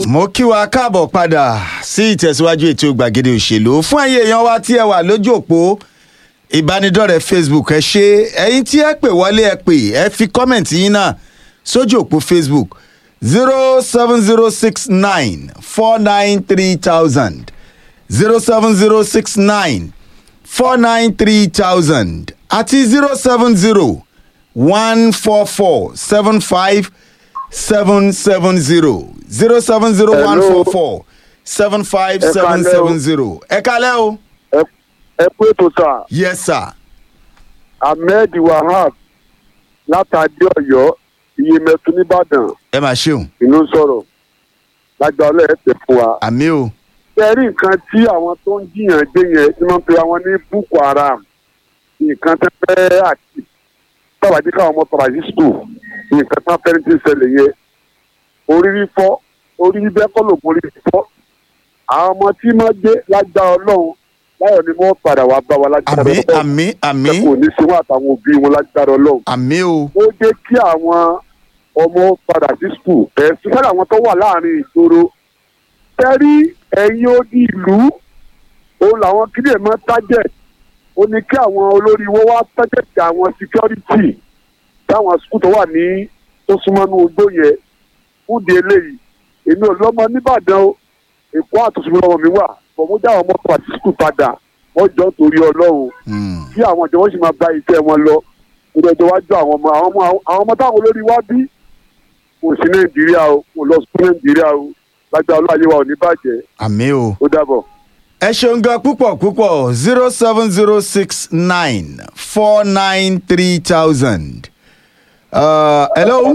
mo kí wa káàbọ̀ padà sí ìtẹ̀síwájú ètò gbàgede òṣèlú fún ẹ̀yin èèyàn wa tí ẹ wà lójú òpó ìbánidọ́rẹ̀ẹ́ facebook ẹ ṣe ẹ̀yin tí ẹ pè wọlé ẹ pè ẹ fi kọ́mẹ̀ntì yín náà sójú òpó facebook zero seven zero six nine four nine three thousand zero seven zero six nine four nine three thousand àti zero seven zero one four four seven five seven seven zero zero seven zero one four four seven five seven seven zero. ẹ kalẹ́ o. ẹ kú ètò sà yes sir. ahmed wahab látàdé ọ̀yọ́ iyemẹtu nìbàdàn ẹ máa ṣeun. inú sọ̀rọ̀ lágbàlẹ ẹ tẹ fún wa. àmì o. sẹ́rí nǹkan tí àwọn tó ń jiyàn gbé yẹn tí wọ́n pe àwọn ní boko haram nǹkan tẹ́ fẹ́ àti tàbádé káwọn ọmọ tọ́ba sí skul nǹkan tán fẹ́ẹ́ ti ṣẹlẹ̀ yẹn orí fífọ́ orí bíbẹ́ kọ́ ló borí fífọ́ àwọn ọmọ tí wọ́n gbé lágbára ọlọ́run láyọ̀ ni wọ́n padà wá bá wa lágbára àmì ọlọ́run àmì àmì kò ní sí wọn àtàwọn òbí wọn lágbára ọlọ́run àmì o. ó jẹ́ kí àwọn ọmọ padà sí skul ẹ̀ sísẹ́ àwọn tó wà láàrin ìgboro tẹ́rí ẹ̀yin odi ìlú òun làwọn kílè mọ́ target ó ní kí àwọn olórí wọn wá target àwọn security táwọn skul tó wà ní tó súnmọ́ ní ogbó yẹn fún di eléyìí èmi ò lọ́mọ nìbàdàn o èkó àtúnṣe lọ́wọ́ mi wà fọmọdé àwọn ọmọ tó wà sí skul padà wọ́n jọ torí ọlọ́run Hmm. kí àwọn ìjọba sì máa bá iṣẹ́ wọn lọ kó lọ́jọ́ wájú àwọn ọmọ àwọn ọmọ àwọn ọmọ táwọn olórí wá bí kò sí nàìjíríà o kò lọ sí nàìjíríà o lágbà ọlọ́àyè wa ò ní bàjẹ́ àmì o. ó dàbọ̀. ẹ ṣeun gan púpọ̀ púpọ̀ zero seven zero six nine four nine three thousand. hello.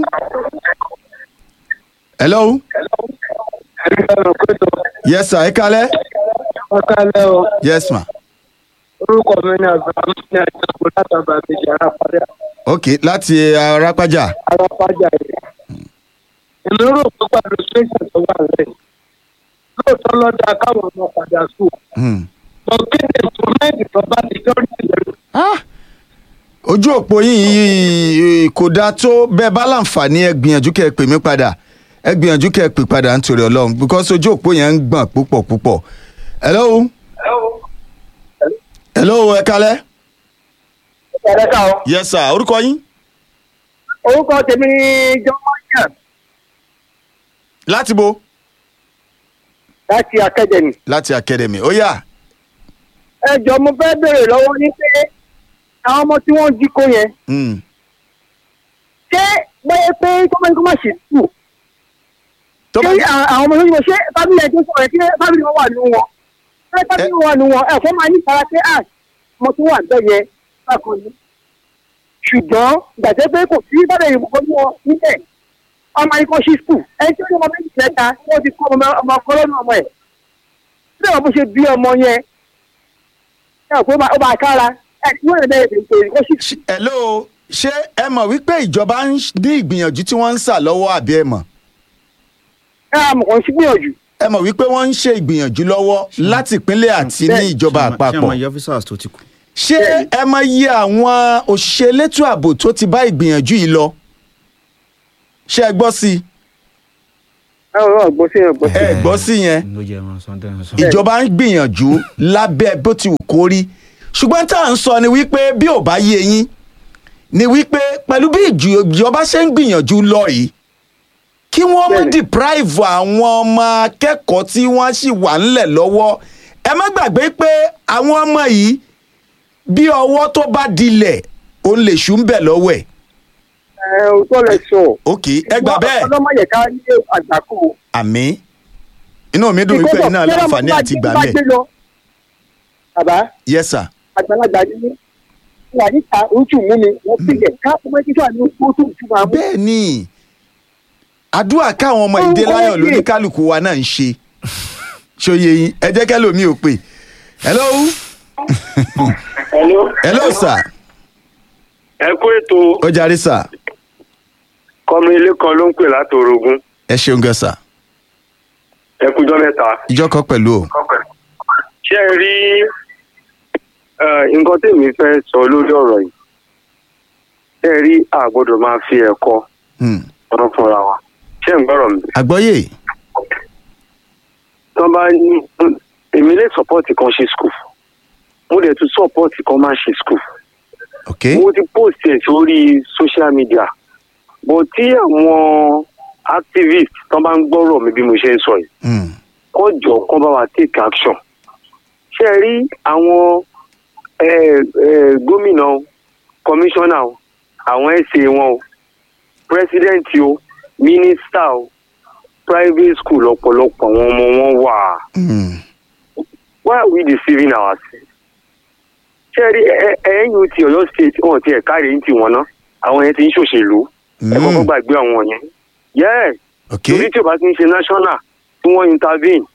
hello. yes sir ẹ kalẹ́. ọ̀kálẹ̀ o yes ma. orúkọ mi ní abraham ní àjọpọ̀ látàgbà méjì arápájà ok láti arápájà. arápájà yìí. èmi rò pé pàdé ṣéṣẹ̀ tó wà lẹ̀ lóòótọ́ lọ́dà káwọn ọmọ padà sùn. Hmm. mo kéde ìfọ̀mẹ́ǹtì tó bá ti jọ́rí ìlú. Ah! ojú òpó yìí kò dáa tó bẹ́ẹ̀ bá láǹfààní ẹ gbìyànjú kẹ́ ẹ pè mí padà ẹ gbìyànjú kẹ́ ẹ pè padà nítorí ọlọ́run because ojú òpó yẹn ń gbọ̀n púpọ̀ púpọ̀. hello. hello ẹ kalẹ́. ẹ̀rẹ́ ká o. yes sir orúkọ yín orúkọ tèmi ní jọ́mọ́yà láti bo láti akẹ́dẹ̀mì. láti academy ó yá ẹ jọ mo fẹ́ béèrè lọ́wọ́ ní pé àwọn ọmọ tí wọ́n jí kó yẹn Hmm. ṣé bẹ́ẹ̀ pé kọ́mọ́ni kó má ṣe sùn. tó ṣé bá à- àwọn ọmọ lóyún ṣé fábílì ẹ̀ tó sọ̀rọ̀ ẹ̀ kí fábílì wọn wà nínú wọn ṣé fábílì wọn wà nínú wọn ẹ̀fọ́ máa ní ìfara pé à ọmọ tó wà bẹ́ẹ̀ yẹn bákan ni ṣùgbọ́n gbàgbé pé kò sí bàbá ìlú kan wọn níbẹ̀ ọmọ yìí kan ṣí skul ẹni tí ó ní ọmọ méjì mẹ́ta wọ́n ti kọ́ ọmọ ọmọ ọkọ lọ́nà ọmọ ẹ̀ bí ọmọ ṣe bí ọmọ yẹn ẹ ò pé ó máa- ó máa kára ẹ tí wọ́n lè bẹ̀rẹ̀ bẹ̀rẹ̀ kó ṣí Ṣé- hello ṣé ẹ mọ̀ wípé ìjọba ń ṣ- ní ìgbìyànjú tí wọ́n ń sà lọ́wọ́ àbí ẹ mọ̀ ẹ àmọ̀ kan sí gbìyànjú ẹ mọ̀ wípé wọ́n ń ṣe ìgbìyànjú lọ́wọ́ láti ìpínlẹ̀ àti ní ìjọba ṣé àpapọ̀ àwọn yẹ officers tó ti kú. ṣé ẹ mọ iye àwọn òṣìṣẹ́ elétò ààbò tó ti bá ìgbìyànjú yìí lọ ṣé ẹ gbọ́ sí ẹ ò gbọ́ sí ẹ gbọ́ i sí. ẹ gbọ́ sí yẹn ló jẹ́ ẹran sọ́ndẹ̀ ẹran sọ. ìjọba ń gbìyànjú lábẹ́ bó ti wù kó rí ṣùgbọ́n tá à ń sọ ni wípé bí ò bá yé yín ni wípé pẹ̀lú bí ìjù- ìjọba ṣe ń gbìyànjú lọ yìí kí wọ́n mú Bẹ́ẹ̀ni. deprive àwọn ọmọ akẹ́kọ̀ọ́ tí wọ́n sì wà ńlẹ̀ lọ́wọ́ ẹ má gbàgbé pé àwọn ọmọ yìí bí ọwọ́ tó bá dilẹ̀ òun lè ṣù ń bẹ̀ lọ́wọ́ ẹ̀ ẹ ò tọ́ lẹ sọ. ok ẹ gbà bẹ́ẹ̀ ọlọ́mọ yẹ ká ní àgbákò. àmì inú mi dùn wípé iná láǹfààní àti gbà mẹ́ bàbá yes sir àgbàlagbà ni mí wà níta ojú mú mi wọ́n sílẹ̀ ká ọmọ ẹgbẹ́ wà ní ojú tó ju máa mú. bẹ́ẹ̀ ni àdúrà káwọn ọmọ ìdè láyọ̀ lóníkálukú wa náà ń ṣe ṣòye yín ẹ jẹ́ kẹ́ lómi ò pè hello Hello. hello sir ẹ kú ètò ó jarí sir kọ́mi ilé kan ló ń pè láti orogún ẹ ṣeun gan sir ẹ kújọ́ mẹ́ta. ìjọ kan pẹ̀lú o ṣé ẹ rí eh, nǹkan tèmi fẹ́ sọ lórí ọ̀rọ̀ yìí ṣé ẹ rí a gbọ́dọ̀ máa fi ẹ̀kọ́ Hmm. ọ̀rọ̀ fúnra wa ṣé ń gbọ́rọ̀ mi. àgbọ́yé tán bá ní èmi lè support kan ṣe school mo dẹ̀ tún support kan má ṣe school ok mo ti post ẹ̀ sórí social media but tí àwọn activists tán bá ń gbọ́rọ̀ mi bí mo ṣe ń sọ yìí Mm. kọ́ jọ kọ́ bá wa take action ṣe rí àwọn eh, eh, gómìnà o, kọmíṣánná o, àwọn ẹ̀sẹ̀ wọn o president o mínísítà o private school ọ̀pọ̀lọpọ̀ àwọn ọmọ wọn wà Mm. why are we deceiving ourselves ṣe rí ẹ- ẹ- NUT Ọ̀yọ́ state wọn ti ẹ̀ka rèé ti wọn náà àwọn yẹn ti ń ṣòṣèlú ẹ kọ́kọ́ Mm. gbàgbé àwọn yẹn yes ok torí tí o bá ti ń ṣe national tí wọ́n intervene.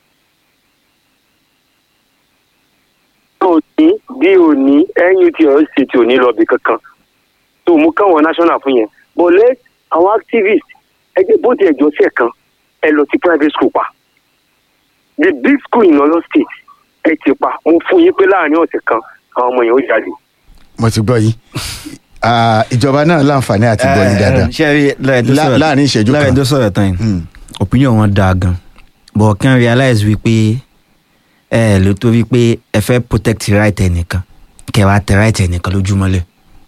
òní bí òní NUT Ọ̀yọ́ state ò ní lọ bí kankan tó mú káwọn national fún yẹn but let àwọn activists ẹgbẹ́ bó ti ẹ̀jọ́ sí ẹ̀kan ẹ lọ sí private school pa the big school in Ọ̀yọ́ state ẹ ti pa mo fún yín pé láàrin ọ̀sẹ̀ kan àwọn ọmọ yẹn ó jáde. mo ti gbọ́ yín Ah, ìjọba náà láǹfààní àti gbọ́ yín dáadáa ṣe rí Lá- láàrin ìṣẹ́jú kan. láàrin tó sọ̀rọ̀ tán yìí Mm. opinion wọn dáa gan but kàn realize wípé ẹ ló tó wípé ẹ fẹ́ protect right ẹnìkan kẹ wàá tẹ right ẹnìkan lójúmọ́lẹ̀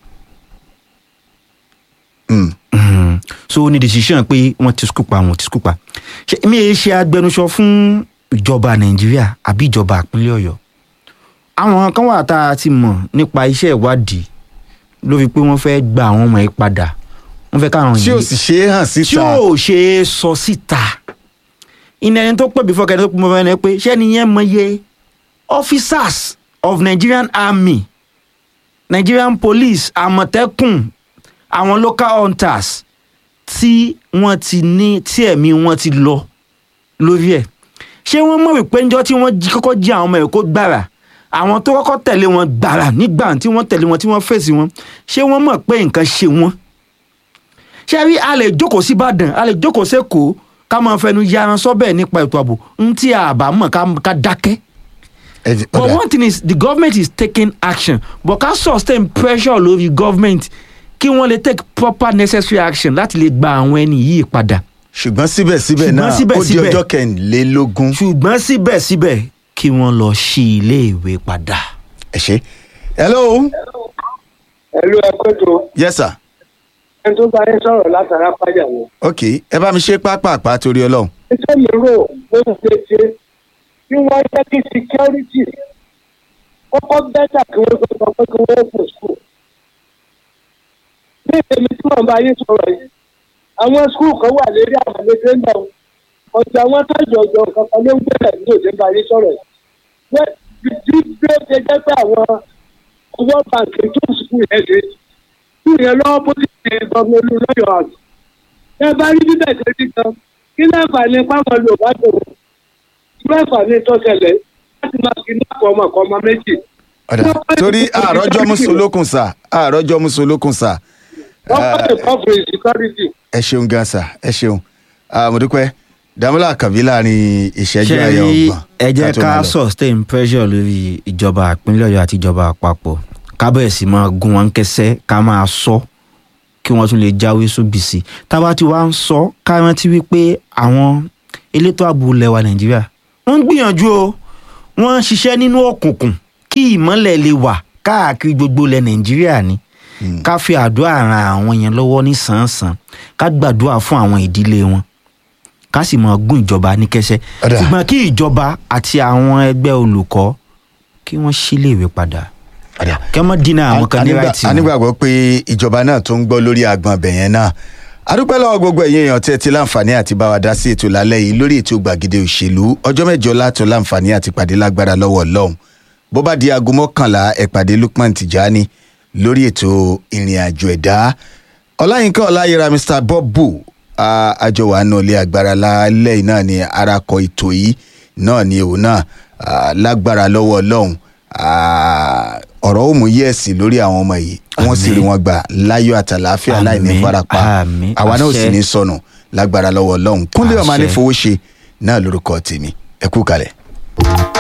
Mm. Mhm. so ó ní decision pé wọ́n ti skúpa wọ́n ti skúpa ṣe mi ì ṣe agbẹnusọ fún ìjọba nàìjíríà àbí ìjọba ìpínlẹ̀ ọ̀yọ́ àwọn kan wà tá a ti mọ̀ nípa iṣẹ́ ìwádìí ló fi pé wọ́n fẹ́ gba àwọn ọmọ yìí padà wọ́n fẹ́ káwọn tí ò sì ṣe é hàn tí síta ò ṣe é sọ síta ìní ẹni tó pè before kẹ́ni tó pè mọ́ ẹni pé ṣẹ́ni yẹn mọye officers of Nigerian army Nigerian police àmọ̀tẹ́kùn àwọn local hunters tí wọ́n ti ní tí ẹ̀mí wọn ti lọ lórí ẹ̀ ṣé wọ́n mọ̀ wípé ńjọ́ tí wọ́n jí kọ́kọ́ jí àwọn ọmọ ẹ̀ kó gbàrà àwọn tó kọ́kọ́ tẹ̀lé wọn gbàrà nígbà tí wọ́n tẹ̀lé wọn tí wọ́n fèsì wọn ṣé wọ́n mọ̀ pé nǹkan ṣe wọ́n ṣé rí a lè jókòó sí ìbàdàn a lè jókòó sẹ́kọ̀ọ́ ká máa fẹnu yaran sọ́bẹ̀ nípa ètò ààbò ń tí a bá mọ̀ ká ká dákẹ́. Ẹ jẹ́- but ọ̀dà. one thing is the government is taking action but ká sustain pressure lórí government kí wọ́n lè take proper necessary action láti lè gba àwọn ẹni yìí padà. ṣùgbọ́n síbẹ̀síbẹ̀ Ṣùgbọ́n náà ó di síbẹ̀síbẹ̀- ọjọ́ kẹrìnlélógún ṣùgbọ́n síbẹ̀síbẹ̀ kí wọ́n lọ sí ilé ìwé padà. ẹ ṣe. hello ẹ̀lú ẹ̀kọ́ tó yes sir ẹni tó bá yín sọ̀rọ̀ látara pàjá wọn. ok ẹ bá mi ṣe pápápá torí ọlọ́run iṣẹ́ mi rò ló ń ṣe ṣe kí wọ́n jẹ́ kí security kọ́kọ́ bẹ́tà kí wọ́n sọ pé kí wọ́n pò school. ní èmi tí wọ́n bá yín sọ̀rọ̀ yìí àwọn school kan wà lérí àwọn àlejò náà ọ̀sẹ̀ àwọn tájọ ọjọ́ kankan ló ń gbẹ̀rẹ̀ ní òde bá yín sọ̀rọ̀ yìí. Bẹ́ẹ̀ bí bí ó ṣe jẹ́ pé àwọn owó bàǹkì tó school yẹn ṣe school yẹn lọ́wọ́ bó ti ṣe gbọmọ olú lọ́yọ̀ọ́ àgbà ẹ bá rí bíbẹ̀ tó ti kan kí láǹfààní páwọn yorùbá tó kí láǹfààní tó ṣẹlẹ̀ láti máa fi ní àpò ọmọ kan ọmọ méjì. ọ̀dà torí àròjọ musolókun sà àròjọ musolókun sà wọ́n kọ́ lè kọ́ fún security. ẹ ṣeun gan sà ẹ ṣeun Ah, mo dúpẹ́ dàmúlà kàbí láàrin ìṣẹ́jú ṣe ayọ̀ rí ọgbọ̀n ẹ jẹ́ tó máa ká lọ. sustain pressure lórí ìjọba ìpínlẹ̀ ọ̀yọ́ àti ìjọba àpapọ̀ ká bẹ̀rẹ̀ sí máa gún wọn kẹsẹ́ ká máa sọ kí wọ́n tún lè jáwé sóbìsì tábà tí wàá ń sọ ká rántí wípé àwọn elétò ààbò ilẹ̀ wa nàìjíríà wọ́n ń gbìyànjú o wọ́n ń ṣiṣẹ́ nínú òkùnkùn kí ìmọ́lẹ̀ lè wà káàkiri gbogbo ilẹ̀ nàìjíríà ni ká fi àdúrà ran àwọn yẹn lọ́wọ́ ní sàn-án ká gbàdúrà fún àwọn ìdílé wọn ká sì máa gún ìjọba ní kẹsẹ́ Ọ̀dà. ṣùgbọ́n kí ìjọba àti àwọn ẹgbẹ́ olùkọ́ kí wọ́n síléèwé padà Ọ̀dà. kí wọ́n dínà àwọn kan ní Anígbà- ráìtì wọn. anígbàgbọ́ pé ìjọba náà tó ń gbọ́ lórí àgbọn ọbẹ̀ yẹn náà adúpẹ́ lọ́wọ́ gbogbo ẹ̀yin èèyàn tẹ́ ti láǹfààní àti bá wa dá sí ètò lálẹ́ yìí lórí ètò gbàgede òṣèlú ọjọ́ mẹ́jọ látọ̀ láǹfààní àti pàdé lágbára lọ́wọ́ ọlọ́run bó bá di aago mọ́kànlá ẹ pàdé Lukman Tijani lórí ètò ìrìn àjò ẹ̀dá ọláyínká ọláyẹra Mr Bobu ah, àjọwà náà lé agbára lálẹ́ yìí náà ni arakọ ètò yìí náà ni òun náà ah, lágbára lọ́wọ́ ọlọ́run ah, ọ̀rọ̀ ó mú yẹ̀sì lórí àwọn ọmọ yìí wọ́n sì Àmín. rí wọn gbà láyọ̀ àtàláfíà láì ní Àmín, farapa àmín, àwa náà ò sì àṣẹ. ní sọnù lágbára lọ́wọ́ ọlọ́run kúnlé ọmọ Àṣẹ. anífowóṣe náà lórúkọ tèmi ẹ kú kalẹ̀.